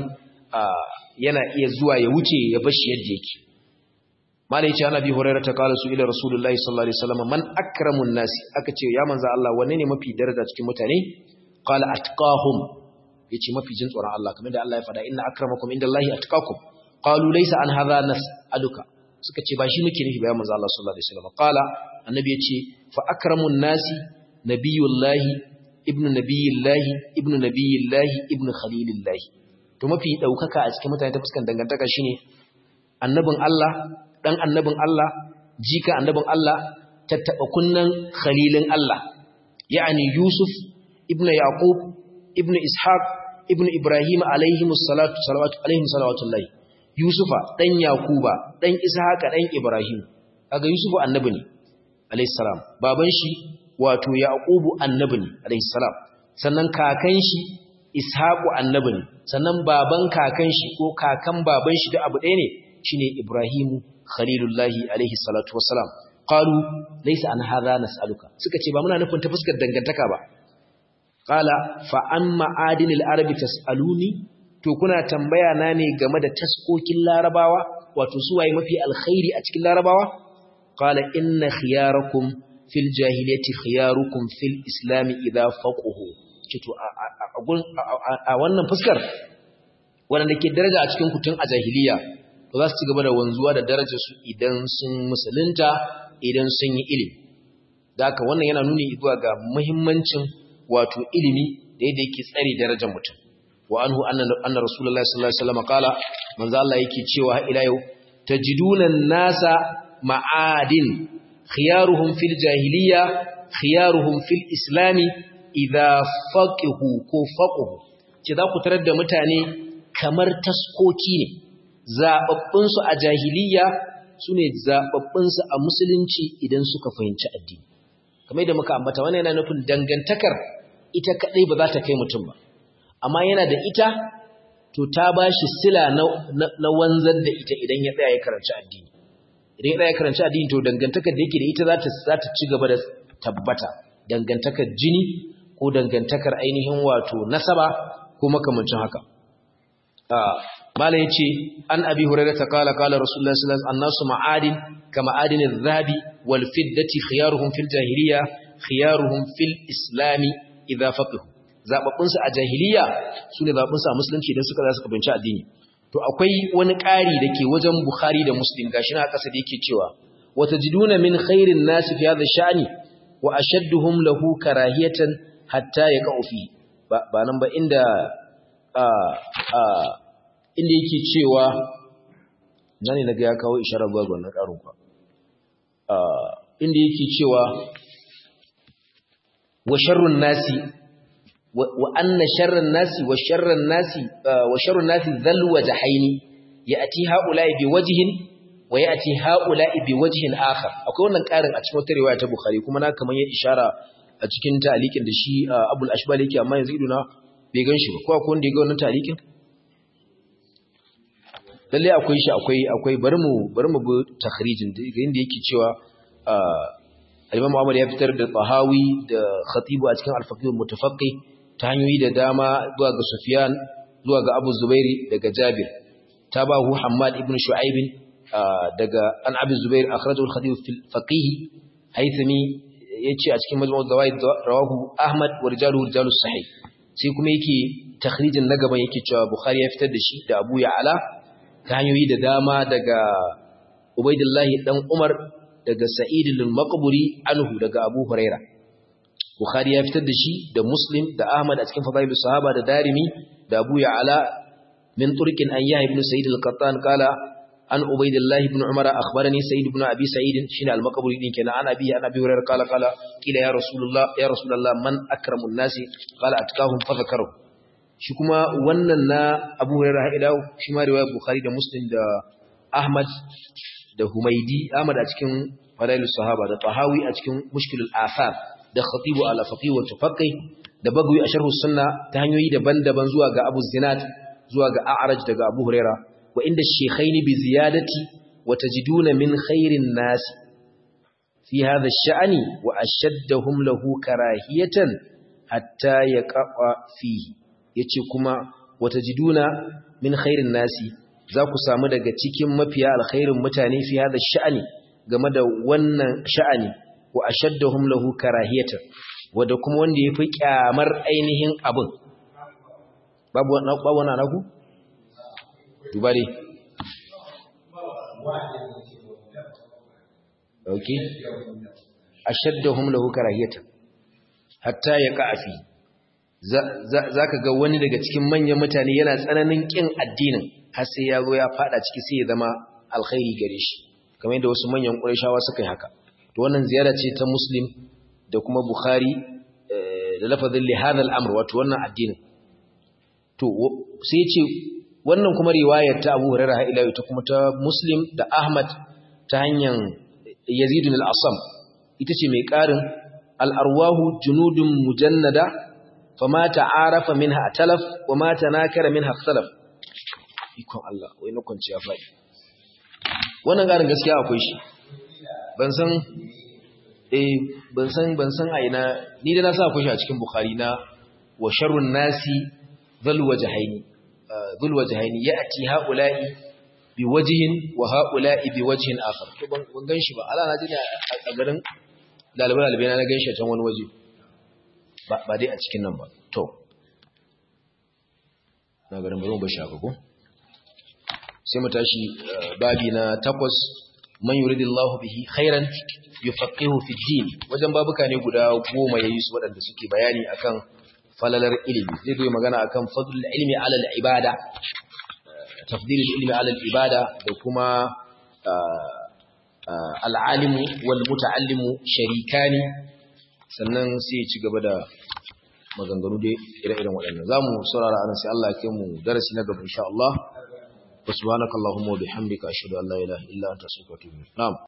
yana iya zuwa ya wuce ya bar shi yadda yake mala yace ana bi hurairah ta kala su ila rasulullahi sallallahu alaihi wasallam man akramun nasi aka ce ya manzo Allah wanne ne mafi daraja cikin mutane qala atqahum yace mafi jin tsoron Allah kamar da Allah ya faɗa inna akramakum indallahi atqakum qalu laysa an hadha nas'aluka suka ce ba shi muke nufi ba ya manzo Allah sallallahu alaihi wasallam qala annabi yace fa akramun nasi nabiyullahi ibnu nabiyillahi ibnu nabiyillahi ibnu khalilillahi to mafi daukaka a cikin mutane ta fuskan dangantaka shine annabin Allah dan annabin Allah jika annabin Allah tattaba kunnan khalilin Allah yani Yusuf ibnu Yaqub ibnu Ishaq ibnu Ibrahim alaihi salatu salawatu alaihi salawatullahi Yusufa dan Yakuba dan Ishaqa dan Ibrahim kaga Yusufu annabi ne alaihi salam baban shi wato Yaqubu annabi ne alaihi salam sannan kakan shi Ishaqu annabi ne sannan baban kakan shi ko kakan baban shi da abu ɗaya ne shine Ibrahimu khalilullahi alaihi salatu wassalam qalu laysa an hadha nas'aluka suka ce ba muna nufin ta fuskar dangantaka ba qala fa amma adinil arabi tas'aluni to kuna tambaya na ne game da taskokin larabawa wato su waye mafi alkhairi a cikin larabawa qala inna khiyarakum fil jahiliyyati khiyarukum fil islam idha faqahu to a wannan fuskar wanda ke daraja a cikin kutun a jahiliya to za su ci gaba da wanzuwa da darajar su idan sun musulunta idan sun yi ilimi da haka wannan yana nuni zuwa ga muhimmancin wato ilimi da yadda yake tsare darajar mutum wa anhu anna rasulullahi sallallahu alaihi wasallam qala manzo Allah yake cewa ila yau tajiduna nasa ma'adin khiyaruhum fil jahiliya khiyaruhum fil islami idha faqihu ko faquhu ce za ku tarar da mutane kamar taskoki ne zababbun su a jahiliya sune zababbun su a musulunci idan suka fahimci addini kamar da muka ambata wannan yana nufin dangantakar ita kadai ba za ta kai mutum ba amma yana da ita to ta ba shi sila na wanzar da ita idan ya tsaya ya karanci addini idan ya tsaya ya karanci addini to dangantakar da yake da ita za ta ci gaba da tabbata dangantakar jini ko dangantakar ainihin wato nasaba ko makamancin haka mala ya ce an abi hurairar ta kala kala rasulullah sallallahu alaihi annasu ma'adin ka ma'adinin zahabi wal fiddati khiyaruhum fil jahiliya khiyaruhum fil islami idza faqihu zababbunsu a jahiliya su ne zababbunsu a musulunci idan suka za su kabinci addini to akwai wani ƙari da ke wajen bukhari da muslim gashi na ƙasa da yake cewa wata jiduna min khairin nasi fi hadha sha'ni wa ashadduhum lahu karahiyatan hatta yaqau fi ba nan ba inda a a inda yake cewa nani naga ya kawo isharar zuwa ga wannan ƙarin kwa inda yake cewa wa sharrun nasi وأن شر الناس وشر الناس وشر الناس ذل وجهين يأتي هؤلاء بوجه ويأتي هؤلاء بوجه آخر akwai wannan karin a cikin wata riwaya ta Bukhari kuma na kaman ya ishara a cikin ta'liqin da shi Abul Ashbal yake amma yanzu iduna bai ganshi ba ko akwai wanda ya ga wannan ta'liqin lalle akwai shi akwai akwai bari mu bari mu bi takhrijin da inda yake cewa Al-Imam Ahmad ya fitar da Tahawi da Khatibu a cikin Al-Faqih al-Mutafaqqih ta hanyoyi da dama zuwa ga Sufyan zuwa ga Abu Zubairi daga Jabir tabahu Hammad ibn Shu'aib daga an Abi Zubair akhrajahu al-Khatib fil Faqih Haythami yace a cikin Majmu' al-Zawaid rawahu Ahmad wa rijaluhu rijalus sahih sai kuma yake takhrijin na gaban yake cewa Bukhari ya fitar da shi da Abu Ya'la ta hanyoyi da dama daga Ubaidillah dan Umar daga Sa'id al-Maqburi anhu daga Abu Huraira Bukhari ya fitar da shi da Muslim da Ahmad a cikin Fadailus Sahaba da Darimi da Abu Ya'la min turkin an Yahya ibn Sa'id al-Qattan kala an Ubaidillah ibn Umar akhbarani Sa'id ibn Abi Sa'id shine al-Maqburi din kenan an Abi an Abi Hurairah kala kala kila ya Rasulullah ya Rasulullah man akramun nasi kala atkahum fa zakaru shi kuma wannan na Abu Hurairah ila shi ma riwayar Bukhari da Muslim da Ahmad da Humaidi Ahmad a cikin Fadailus Sahaba da Tahawi a cikin Mushkilul Athar da Khatibu ala Faqih wa Tufaqi da Bagawi a Sharh Sunna ta hanyoyi daban-daban zuwa ga Abu Zinad zuwa ga A'raj daga Abu Huraira wa inda shaykhaini bi ziyadati wa tajiduna min khairin nas fi hadha ash-sha'ni wa ashaddahum lahu karahiyatan hatta yaqa'a fihi yace kuma wa tajiduna min khairin nasi za ku samu daga cikin mafiya alkhairin mutane fi hada sha'ani game da wannan sha'ani wa ashaddahum lahu karahiyatan wanda kuma wanda yafi kyamar ainihin abin babu wannan babu wannan naku dubare okay ashaddahum lahu karahiyatan hatta yaqa fi zaka ga wani daga cikin manyan mutane yana tsananin kin addinin har sai ya zo ya fada ciki sai ya zama alkhairi gare shi kamar yadda wasu manyan ƙurayshawa suka yi haka to wannan ziyara ce ta muslim da kuma bukhari da lafazin li hadha al-amr wato wannan addinin to sai ya ce wannan kuma riwayar ta Abu Hurairah ha ila ita kuma ta muslim da Ahmad ta hanyar Yazid al-Asam ita ce mai ƙarin al-arwahu junudun mujannada fama ta'arafa minha talaf wa ma tanakara minha ikhtalaf ikon Allah wai na kwanciya faɗi wannan garin gaskiya akwai shi ban san eh ban san ban san a ina ni da na sa akwai shi a cikin bukhari na wa sharrun nasi dhul wajhaini dhul wajhaini ya'ti haula'i bi wajhin wa haula'i bi wajhin akhar to ban gan shi ba Allah na ji a garin dalibai dalibai na gan shi a can wani waje ba dai a cikin nan ba to na garin bari mu bashi haka ko sai mu tashi babi na takwas man yuridillahu bihi khairan yufaqihu fi din wajen babuka ne guda goma yayi su waɗanda suke bayani akan falalar ilimi zai zo magana akan fadlul ilmi ala al ibada tafdilul ilmi ala al ibada da kuma al alimu wal muta'allimu sharikani sannan sai ya ci gaba da maganganu dai ire-iren waɗannan zamu saurara anan sai Allah ya kai mu darasi na gaba insha Allah وسبحانك اللهم وبحمدك أشهد أن لا إله إلا أنت أستغفرك وأتوب إليك نعم